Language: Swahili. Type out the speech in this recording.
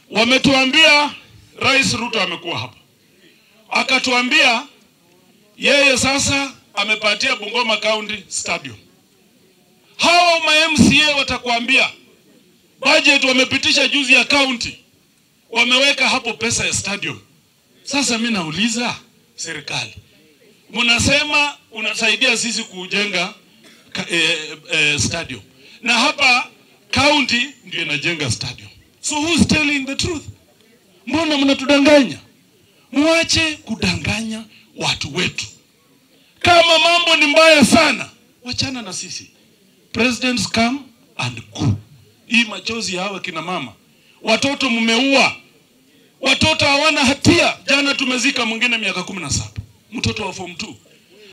Wametuambia Rais Ruto amekuwa hapa akatuambia yeye sasa amepatia Bungoma County Stadium. Hawa ma MCA watakuambia budget wamepitisha juzi ya county, wameweka hapo pesa ya stadium. Sasa mimi nauliza serikali, mnasema unasaidia sisi kujenga ka, eh, eh, stadium na hapa county ndio inajenga stadium, so who's telling the truth? Mbona mnatudanganya? Mwache kudanganya watu wetu. Kama mambo ni mbaya sana, wachana na sisi. Presidents come and go. Hii machozi ya hawa kina mama, watoto mmeua, watoto hawana hatia. Jana tumezika mwingine miaka kumi na saba, mtoto wa form 2